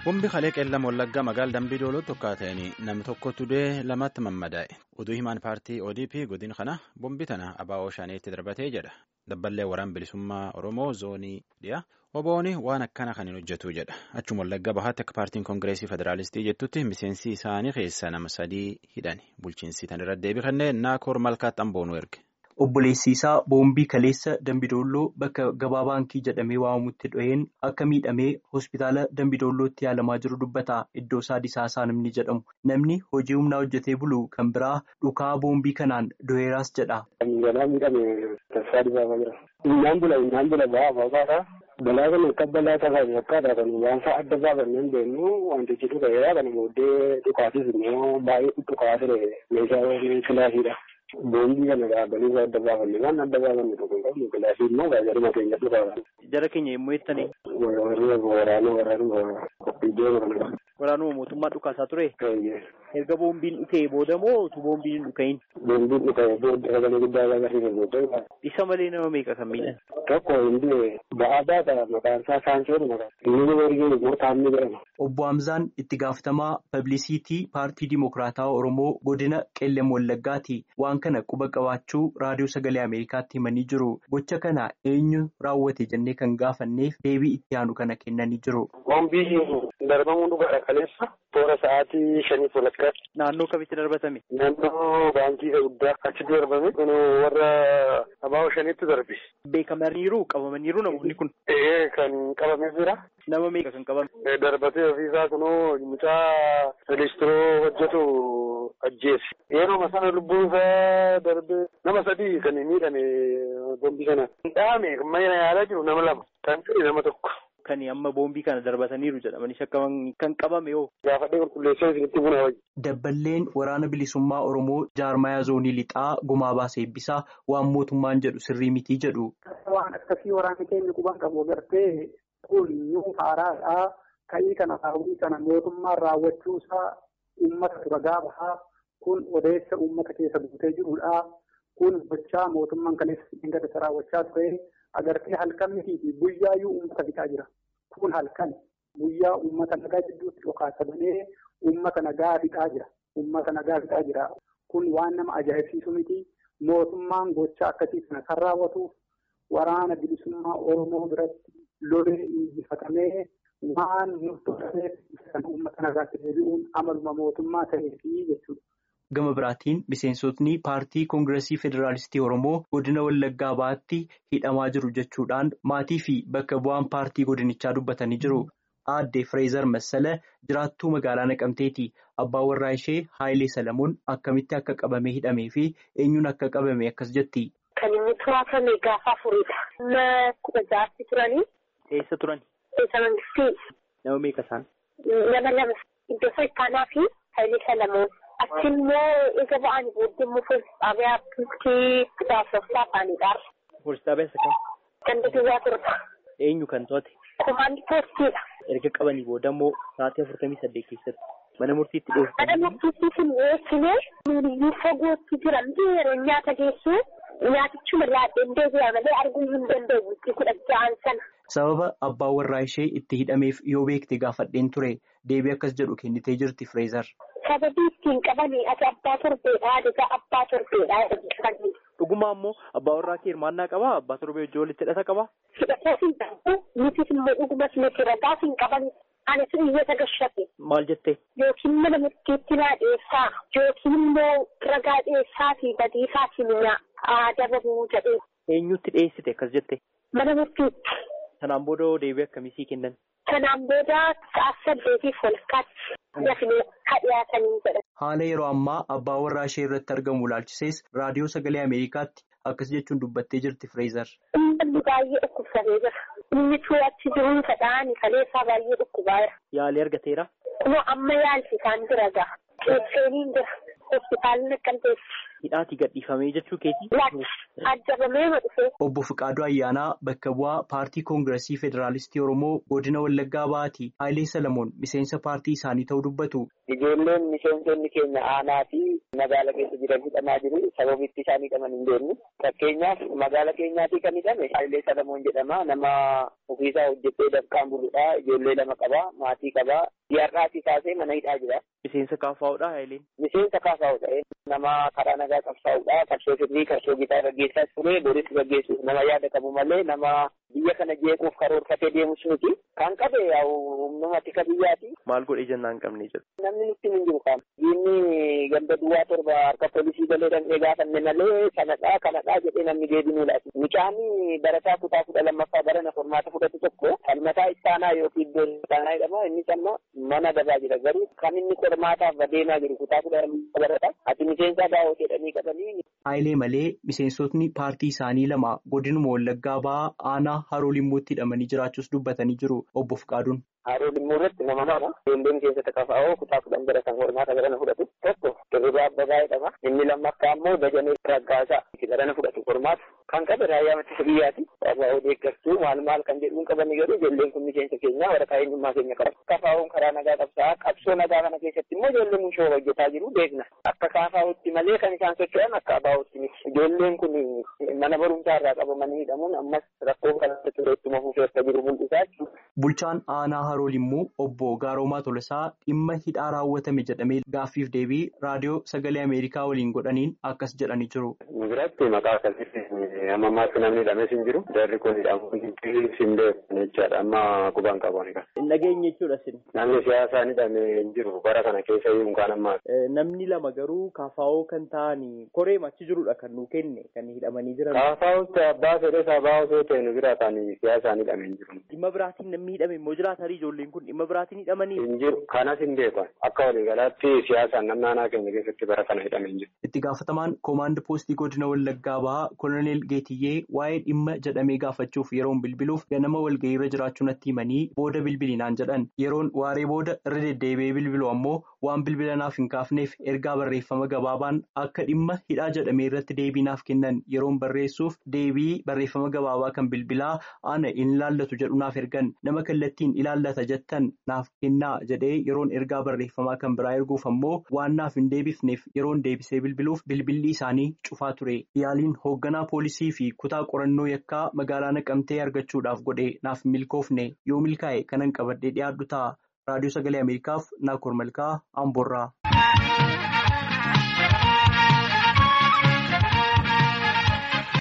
Bombi kalee qeellama wallaggaa magaala dambii dooloo tokko ta'anii namni tokkotu du'ee lamatti mammadaa'e. Oduu himaan paartii ODP godina kana bombi tana abaa'oo shaaniitti darbatee jedha. Dabballee waraan bilisummaa Oromoo zoonii dhiyaa. Obooni waan akkana kan hin hojjetu jedha. Achuma wallaggaa bahaatti akka paartiin koongireesii federaalistii jettutti miseensi isaanii keessa nama sadii hidhani. Bulchiinsi tan irratti deebii kanneen naakoor malkaatti amboonuu erge. Obboleessi isaa boombii kaleessa Dambidoolloo bakka gabaa baankii jedhamee waamamutti dhoheen akka miidhamee hospitaala Dambidoollootti yaalamaa jiru dubbata. Iddoo isaa Disaasaa namni jedhamu. Namni hojii humnaa hojjetee bulu kan biraa dhukaa boombii kanaan dhoheeraas jedha. Galaa miidhame tasaa dibaamaa jira. Innaan bula innaan bula ba'aa ba'aadha. Balaa kana akka balaa tasaa fakkaata kan waansa adda baafannee deemnu wantichi dhuga'eera kana booddee dhukaasis immoo baay'ee dhukaa ture meeshaa kilaasiidha. Boombii kana dhaabanii adda baafanne waan adda baafanne tokko hin qabnu kilaasii immoo gaazexuma keenya dhugaa. Jara keenya yommuu jettanii. Waraana waraana iddoo kana. Waraanuma mootummaa dhukaasaa ture. Erga boombiin dhukee booda moo utuu boombiin hin dhukahin? Boombiin dhukee booda sagalee guddaa agarsiisa booda. Isa malee nama meeqa kan miidhan? Tokko hindi ba'aa baata maqaan isaa Saansoon maqaan. Inni nama ergee immoo Taamni jedhama. Obbo Hamzaan itti gaafatamaa pablisiitii paartii Dimokiraataa Oromoo godina Qeellem Wallaggaati. Waan kana quba qabaachuu raadiyoo sagalee Ameerikaatti himanii jiru. Gocha kana eenyu raawwate jennee kan gaafanneef deebii itti aanu kana kennanii jiru. Boombii darbamuu dhugaadha kaleessa. Toora sa'aatii shanii walakkaatti. Naannoo kamitti darbatame? Naannoo baankii guddaa achitti darbame. Kun warra abaa'oo shaniitti darbe. Beekamaniiru qabamaniiru namoonni kun. Ee kan qabame jira. Nama meeqa kan qabame? Darbatee ofiisaa kunoo mucaa relistiroo hojjetu ajjeese. Yeroo sana lubbuun isaa darbee nama sadii kan miidhame boombii kana. Dhaame mana yaalaa jiru nama lama. Kan ture nama tokko. Kan amma boombii kana darbataniiru jedhamanii shakkaman kan qabame yoo. Gaafadhee qulqulleessee isinitti buna wayyi. Dabballeen waraana bilisummaa Oromoo jaarmayaa zoonii lixaa gumaa baasee eebbisaa waan mootummaan jedhu sirrii mitii jedhu. Waan akkasii waraanni keenya quban qabu agartee kun yoo haaraadhaa ka'ii kana raawwii kana mootummaan raawwachuusaa uummata dura gaafahaa kun odeessa uummata keessa guutee jirudha. Kun gochaa mootummaan kaleessa dhingata raawwachaa ture. agartee halkanii fi guyyaayyuu uummata fixaa jira. Kun halkan guyyaa uummata nagaa jidduutti dhokaasamanii uummata nagaa fixaa jira. Uummata nagaa fixaa jira. Kun waan nama ajaa'ibsiisu miti. Mootummaan gochaa akkasii kana kan raawwatuuf waraana bilisummaa Oromoo biratti lolee injifatamee waan murtootameef kan uummata nagaatti deebi'uun amaluma mootummaa ta'eefi jechuudha. Gama biraatiin miseensotni paartii koongireesii federaalistii Oromoo godina Wallaggaa Bahaatti hidhamaa jiru jechuudhaan maatii fi bakka bu'aan paartii godinichaa dubbatanii jiru. Aadde Fireezar Massala jiraattuu magaalaa Naqamteeti. Abbaan warraa ishee Haayilee Salamuun akkamitti akka qabamee hidhamee fi eenyuun akka qabame akkas jetti. Kan inni to'atame gaafa afuridha. Nama kudha ja'aatti turanii. Eessa turani? Eessa mangistii. Nama meeqa isaan? Nama lama. Iddoo Saayitaanaa fi Haayilee Salamuun. Achi immoo eega ba'anii booddee immoo poolisii xaabiyaa bultii kitaabsoftaa afaanidha. Poolisii xaabiyaa isa kam? Ganda duwwaa torba. Eenyu kan to'ate? Komaandi poolisiidha. Erga qabanii booda immoo sa'aatii afurtamii saddeet keessatti mana murtiitti dhiyeessu. Mana murtiitti hin dhiyeessine nuuniyyuu fagootti jiran yeroo nyaata geessu nyaatichuma laadheen deebi'a malee arguu hin danda'u bultii kudha ja'an sana. Sababa abbaan warraa ishee itti hidhameef yoo beekte gaafadheen ture deebii akkas jedhu kennitee jirti Fireezar. Sababii ittiin qabanii ati abbaa torbeedha adigaa abbaa torbeedha jedhanii. Dhugumaa immoo abbaa warraa kee hirmaannaa qabaa? Abbaa torbee wajjin walitti hidhata qabaa? Hidhatee hin qabu. Nutis immoo dhugumas nuti ragaa hin qaban. Ani sun iyyata gashate. Maal jettee? Yookiin mana murtiitti naa dhiyeessaa. Yookiin immoo ragaa dhiyeessaa fi badii isaatiin adabamuu jedhee. Eenyutti dhiyeessite akkas jette? Mana murtiitti. Kanaan booda deebii akkamii kennan? Kanaan booda sa'a saddeetiif walakkaatti lafni hadhiyaatanii jedhan. Haala yeroo ammaa abbaa warraa ishee irratti argamu ilaalchisees raadiyoo sagalee Ameerikaatti akkas jechuun dubbattee jirti Fireezar. Uummanni baay'ee dhukkubsatee jira. Inni achi jiruun fedhaan kaleessaa baay'ee dhukkubaa jira. Yaalii argateera? Kunoo amma yaalchi isaan jira ga'a. Qeexeeniin jira. Hospitaalli naqqamteessi. hidhaatii gadhiifamee jechuu keeti. Ajjabamee dhufe. Obbo Fiqaaduu Ayyaanaa bakka bu'aa paartii koongiresii federaalistii Oromoo godina Wallaggaa Bahaati. Haayilee Salamoon miseensa paartii isaanii ta'uu dubbatu. Ijoolleen miseensonni keenya aanaa fi magaala keessa jiran hidhamaa jiru. Sababitti isaan hidhaman hin beeknu. Fakkeenyaaf magaala keenyaatii kan hidhame Haayilee Salamoon jedhama. Nama ofiisaa hojjetee dafqaan buludha. Ijoollee lama qaba. Maatii qaba. Diyaarraatii kaasee mana hidhaa jira. Miseensa kaafaa'uudha Haayileen. Miseensa kaafaa'uudha. Nama karaa nagaa qabsaa'uudha. Qabsoo sirrii qabsoo gitaa gaggeessaa ture. Boris gaggeessuuf nama yaada qabu malee nama biyya kana jeequuf karoorfatee deemus miti. Kan qabe humnuma tika biyyaati. Maal godhee jennaan qabnee jedhu. Namni nutti hin jiru qaama. Diinni ganda duwwaa torba harka poolisii galee dhandhee gaafanne malee kanadhaa kanadhaa jedhee namni deebinuu laati. Mucaanii barataa kutaa kudha lammaffaa barana formaata fudhatu tokko falmataa istaanaa yookiin iddoo istaanaa jedhama. Innis amma mana dabaa jira. Garuu kan inni qormaataaf adeemaa jiru kutaa kudha lammaffaa barata. Ati miseensa daawwat jedhanii qabanii. Haayilee malee miseensotni paartii isaanii lama godinuma Wallaggaa Bahaa aanaa Haroo Limmuutti hidhamanii jiraachuus dubbatanii jiru. Obbo Fiqaaduun. Haroo Limmuu irratti nama lama ijoolleen keessatti kafaa'oo kutaa kudhan baratan hormaata barana fudhatu tokko Dirribii Abbabaa jedhama. Inni lammaffaa immoo Dajanee Raggaasaa barana fudhatu hormaata. Kan qabe raayyaa ittisa biyyaati. Kafaa'oo deeggartuu maal maal kan jedhuun qabanii garuu ijoolleen kun miseensa keenya waraqaa eenyummaa keenya qaba. Kafaa'oon karaa nagaa qabsaa qabsoo nagaa kana keessatti immoo ijoolleen mushoo hojjetaa jiru beekna. Akka kaafaa'utti malee kan isaan socho'an akka abaa'utti miti. Ijoolleen kun mana barumsaa irraa qabamanii hidhamuun ammas rakkoo kanatti ture ittuma fufee akka jiru mul'isaa jechuudha. Bulchaan aanaa Haroo Limmuu obbo Gaaroomaa Tolasaa dhimma hidhaa raawwatame jedhamee gaaffiif deebii raadiyoo sagalee Ameerikaa waliin godhaniin akkas jedhanii jiru. Biratti maqaa akkasitti amma ammaatti namni hidhames hin jiru. Jarri kun hidhamuun hin beekan jechaadha. Amma qubaan qaban kan. Hin dhageenye jechuudha sin. Namni siyaasaan hidhame hin jiru. Bara kana keessa iyyuu kan ammaa. Namni lama garuu kaafaa'oo kan ta'an koree machi jirudha kan nuu kenne kan hidhamanii jiran. Kaafaa'utti abbaa fedhee sabaa osoo ta'e nu bira ta'an siyaasaan hidhame hin jiru. Dhimma biraatiin namni hidhame immoo jiraatanii ijoolleen kun dhimma biraatiin hidhamanii. Hin jiru. Kanas hin beekan. Akka waliigalaatti siyaasaan namni aanaa keenya keessatti bara kana hidhame hin jiru. Itti gaafatamaan koomaand poostii godina Wallaggaa Bahaa Koloneel Geetiyyee waa'ee dhimma jedhamee gaafachuuf yeroon bilbiluuf ganama walga'iirra jiraachuu natti himanii booda bilbilinaan jedhan yeroon waaree booda irra deddeebi'ee bilbilu ammoo waan bilbilanaaf hin kaafneef ergaa barreeffama gabaabaan akka dhimma hidhaa jedhamee irratti deebiinaaf kennan yeroon barreessuuf deebii barreeffama gabaabaa kan bilbilaa ana in ilaallatu jedhu naaf ergan nama kallattiin ilaallata jettan naaf kennaa jedhee yeroon ergaa barreeffamaa kan biraa erguuf ammoo waan naaf hin deebifneef yeroon deebisee bilbiluuf bilbilli isaanii cufaa ture yaaliin hoogganaa poolisii fi kutaa qorannoo yakkaa magaalaa naqamtee argachuudhaaf godhe naaf milkoofne yoo milkaa'e kanan qabadhee dhiyaadhu ta'a raadiyoo sagalee ameerikaaf naakoor malkaa amboorraa.